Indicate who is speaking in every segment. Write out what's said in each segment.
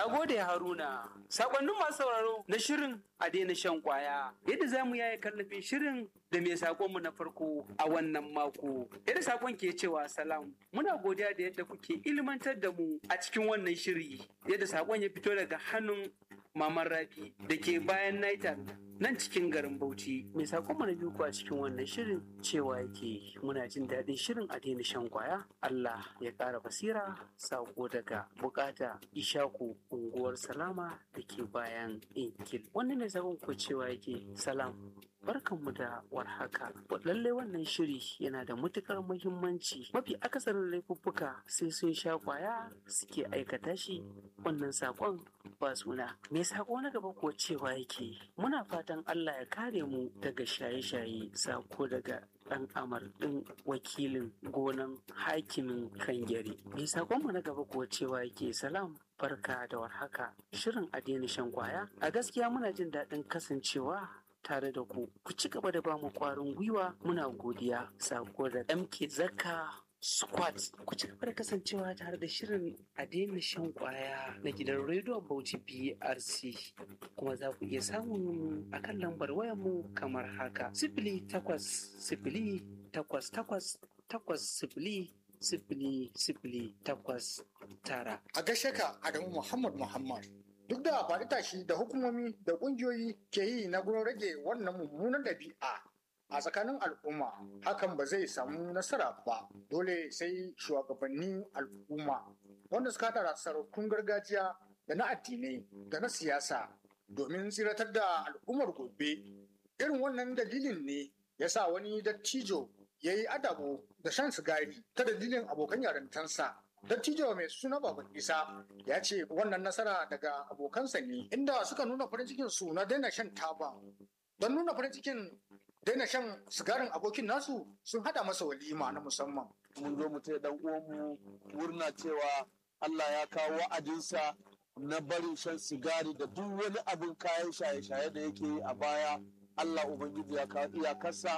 Speaker 1: Na gode Haruna. Sakonnin masu sauraro na shirin a daina shan kwaya. Yadda za mu yaya kallafin shirin da mai sakonmu na farko a wannan mako. Yadda sakon ke cewa salam. Muna godiya da yadda kuke ilmantar da mu a cikin wannan shiri. Yadda sakon ya fito daga hannun Maman Rabi da ke bayan Naitan nan cikin garin Bauchi. Mai sakon mana biyu a cikin wannan shirin cewa yake muna jin daɗin shirin a daina shan kwaya. Allah ya ƙara basira sako daga bukata Ishaku unguwar Salama da ke bayan Inkil. Wannan mai sakon ku cewa yake salam. Barkanmu da warhaka. Lalle wannan shiri yana da matukar muhimmanci. Mafi akasarin laifuffuka sai sun sha kwaya suke aikata shi. Wannan sakon ba suna. Me sako na gaba ko cewa yake muna fatan Allah ya kare mu daga shaye-shaye sako daga ɗan amar ɗin wakilin gonan hakimin kangare. Me sakonmu na gaba kuwa cewa yake salam barka da warhaka shirin a daina shan kwaya a gaskiya muna jin daɗin kasancewa tare da ku ku ci gaba da bamu kwarin gwiwa muna godiya sako da mk zakka squat ku ci gaba da kasancewa tare da shirin a daina shan kwaya na gidan rediyon bauchi brc kuma za ku iya samun a kan lambar wayanmu kamar haka sifili takwas sifili takwas takwas takwas sifili sifili sifili takwas tara
Speaker 2: A gashe ka Adamu Muhammad Muhammad. Duk da faɗi tashi da hukumomi da ƙungiyoyi ke yi na gurin rage wannan mummunan ɗabi'a a tsakanin al'umma hakan ba zai samu nasara ba dole sai shugabannin al'umma wanda suka haɗa sarautun gargajiya da na addinai da na siyasa domin tsiratar da al'ummar gobe irin wannan dalilin ne ya sa wani dattijo ya yi adabo da shan sigari ta dalilin abokan yarintansa dattijo mai suna baban isa ya ce wannan nasara daga abokansa ne inda suka nuna farin cikin su na daina shan taba don nuna farin cikin daina shan sigarin abokin nasu sun hada masa walima na musamman
Speaker 3: mun zo mu taya dan uwanmu murna cewa Allah ya kawo wa'adinsa na barin shan sigari da duk wani abin kayan shaye-shaye da yake yi a baya Allah Ubangiji ya kawo iyakarsa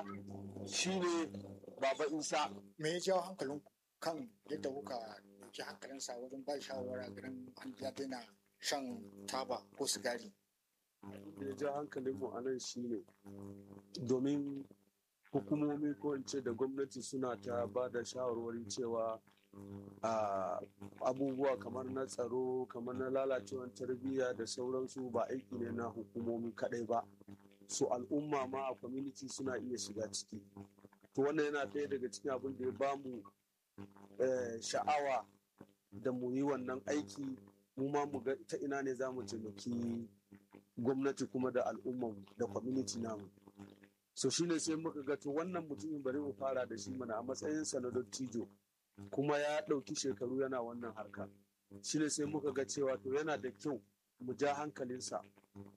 Speaker 3: shine Baba Isa.
Speaker 2: me ya jawo hankalin kan yadda kuka ɗauki hankalinsa wajen ba shawara ganin an ya daina shan taba ko sigari
Speaker 3: da ya ja hankalinmu a nan shine domin hukumomi ko in ce da gwamnati suna ta ba da shawarwari cewa a abubuwa kamar na tsaro kamar na lalacewar tarbiyya da sauransu ba aiki ne na hukumomi kadai ba su al'umma ma a community suna iya shiga ciki to wannan yana ɗaya daga cikin abin da ya bamu eh, sha'awa da mu yi wannan aiki mu ma mu ga ta ina ne za mu taimaki gwamnati kuma da al'umma da community namu so shine sai muka ga to wannan mutumin bari mu fara da shi mana a matsayinsa na dottijo kuma ya ɗauki shekaru yana wannan harka shine sai muka ga cewa to yana da kyau mu ja hankalinsa